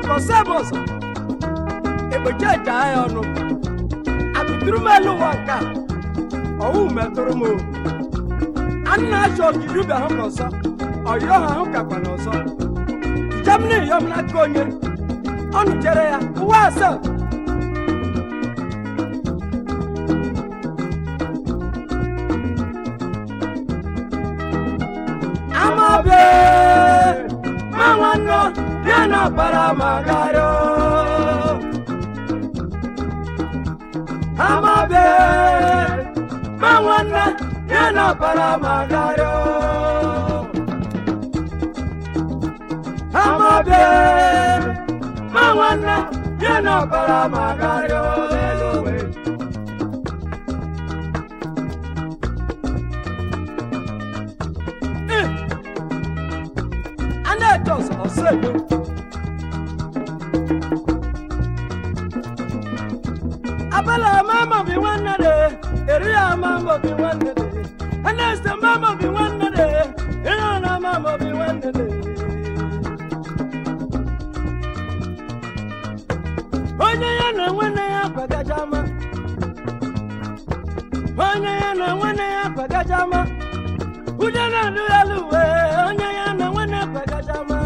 kọsẹ́ bọ̀ sọ ègbèjì ẹ̀já ẹ̀ ọ̀nù àtùtùrù mẹ́lú wọ̀ nǹka ọ̀hún mẹ́tọ́rọ mọ́ anna aṣọ kìlú bẹ̀ hàn kọ̀sọ́ ọ̀yọ́ hàn kàkpà n'ọ̀sọ́ germany yọmúna kọ́nyé ọ̀nù jẹrẹ ya wá sẹ́ amabe mawano yana para magaro amabe mawano yana para magaro amabe mawano yana para magaro elowe ana etos ọsẹgbẹ. abala mama bi nwanne de eri ya mama bi nwanne de aneste mama bi nwanne de eri na mama bi nwanne de. onye ya na nwanne ya kwagajama onye ya na nwanne ya kwagajama Uja na luyaluwe, onye ya na nwanne kwagajama.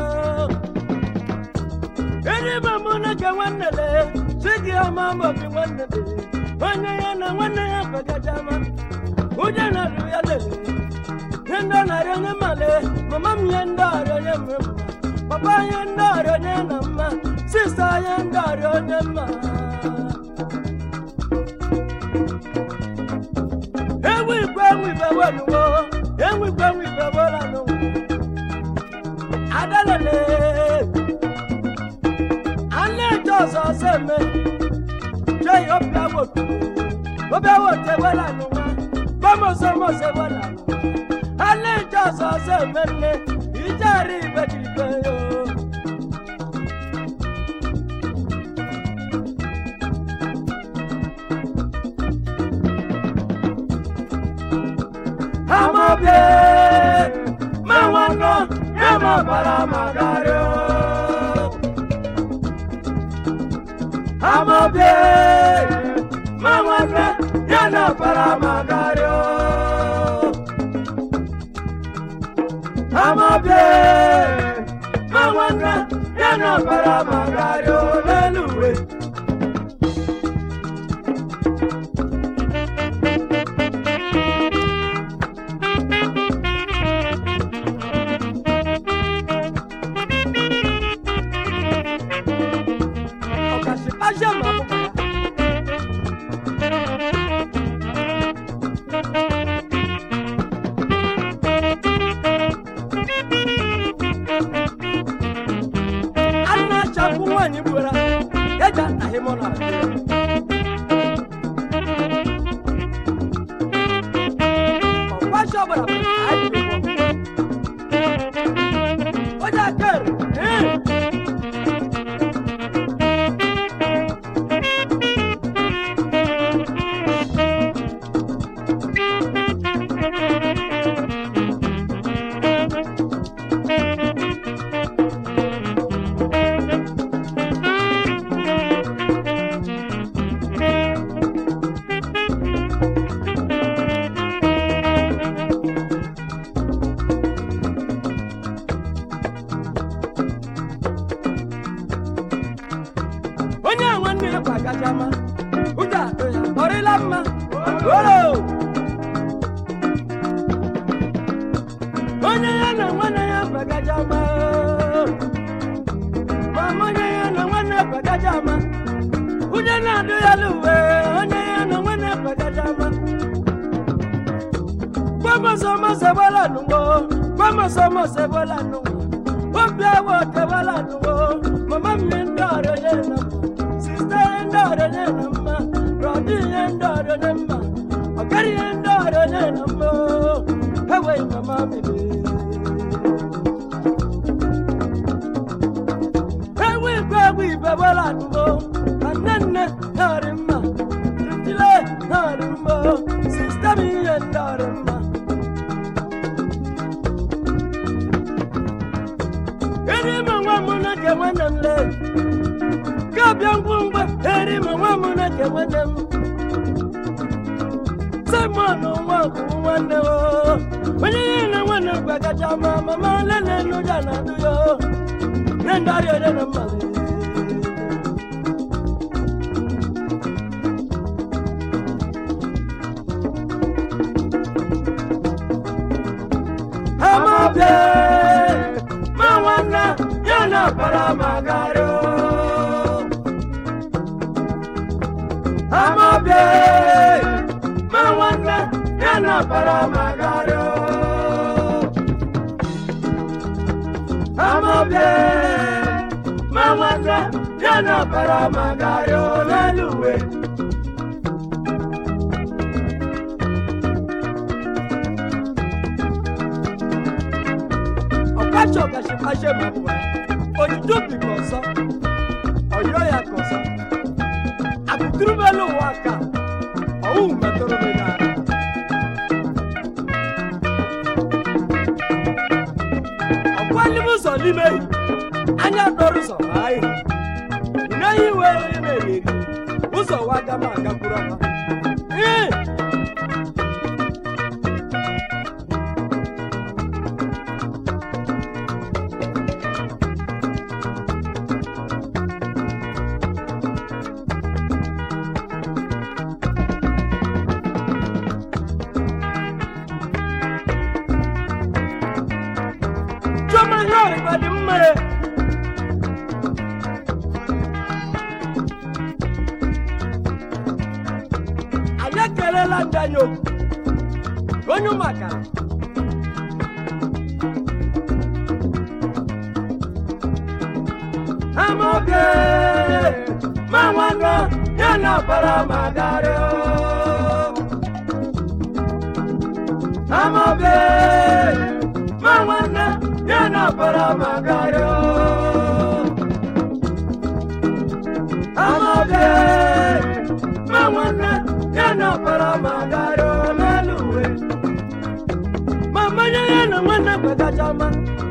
Eri mamụ na ka nwanne le, sigi ọma maọbụ nwanne le. Onye ya na nwanne ya kwagajama. Uja na luyalele, nye ndị ọ narị onye male, mama m nye ndị ọrịa onye mma. Papa nye ndị ọrịa onye na mma, sista nye ndị ọrịa onye mma. ewu igwe ewu igwe wenuwo ewu igwe ewu igwe wolanu adalele alẹjọ sọsẹ mẹ jẹ ọbẹ awotu ọbẹ awotu wolanu wa bọmọsọmọsẹ wolanu alẹjọ sọsẹ mẹ lẹ ìjẹrì ìbẹjìgbẹ yo. Amabe, mawano, yama para magario. Amabe, mawano, yana para magario. Amabe, mawano, yana para magario. Leluwe. ọkàṣì pàṣẹ mọ àbúkọ ya. Anna chapụ nwanyị gbura eja ahịmọ na ọkwasị ọbara bụ anyị dị ụgwọ. Onye akere, ee. onye nwanne ya kwa kacha mma ụja atụ ya ọrịla mma oro onye ya na nwanne ya kwa kacha mma mama onye ya na nwanne ya kwa kacha mma ụja na-adụ ya luwe onye ya na nwanne ya kwa kacha mma gbọmọsọmọsẹ bọlá nùgbọ gbọmọsọmọsẹ bọlá nùgbọ obi awọ tẹ bọlá nùgbọ mama mi ń dọrọ yẹ nà mọ sista yẹ ń dọrọ yẹ nà mọ rọdí yẹ ń dọrọ yẹ mọ ọgẹrì yẹ ń dọrọ yẹ nà mọ ẹwẹ mama mi bẹ. ewu igwe ewu ibe bọlá nùgbọ anenne nàrí mma tìtìlẹ nàrí mma sista mi yẹ ń dọrọ mma. Eri ma nwa m na nke nwanne m le bịa ngwungwe eri m nwa m na-eke nwanne m simon nwakwu nwanne o onye ihe na nwanne m gwagacha ma mama lele n'ụja na adụ ya nye ndị ọrịa ere na mmadụ amabe ma nwanne ya na para magario amabe ma nwanne ya na para magario amabe ma nwanne ya na para magario n'elu uwe ọkacha ọkachikpache ma bụ ojuju bi ka ọzọ ọyọ ya ka ọzọ akụkụrụbelu ụwa ka ọwụ metụrụ m n'ala ọkwali m ụzọ n'ime ehi anya dọrọ ụzọ ma anyị n'ehi wee onye na-eri eri ụzọ wa aga m agakwuru ọma ee Chioma ihe ọrịba dị mma e. anyị ekelela ndị anyị okwu onye ụmụaka amaoge ma nwanne ya na ọbara magari amaoge ma nwanne ya na ọbara magari amaoge ma nwanne ya na ọbara magari n'elu uwe ma mmanya ya na nwanne kwegacha ma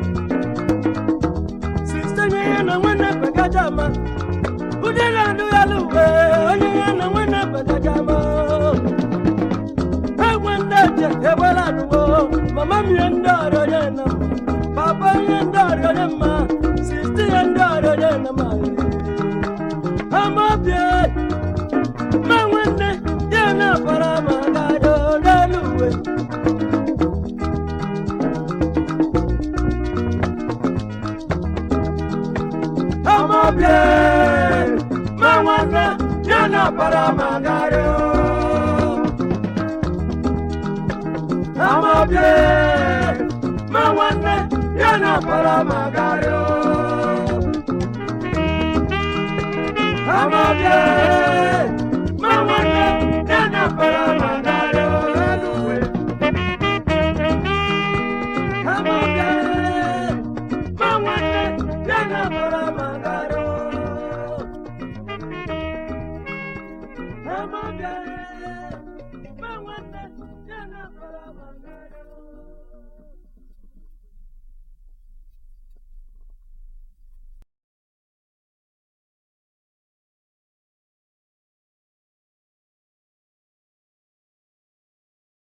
siste nye ya na nwanne kwegacha ma ụdị na-adụ ya luwe onye ya na nwanne kwegacha ma egwe ndị eche egbela adụwo mama m ihe ndị ọrịa onye na m papa ihe ndị ọrịa onye mma siste ya ndị ọrịa onye na m amabie ma nwanne ya na-abara ma gado n'elu uwe amabie ma nwanne ya na-abara ma gado amabie ma nwanne ya na-abara ma gado amabie ma nwanne ya na-abara ma gado n'elu uwe amabie ma nwanne ya na-abara ma gado amabie ma nwanne ya na-abara ma gado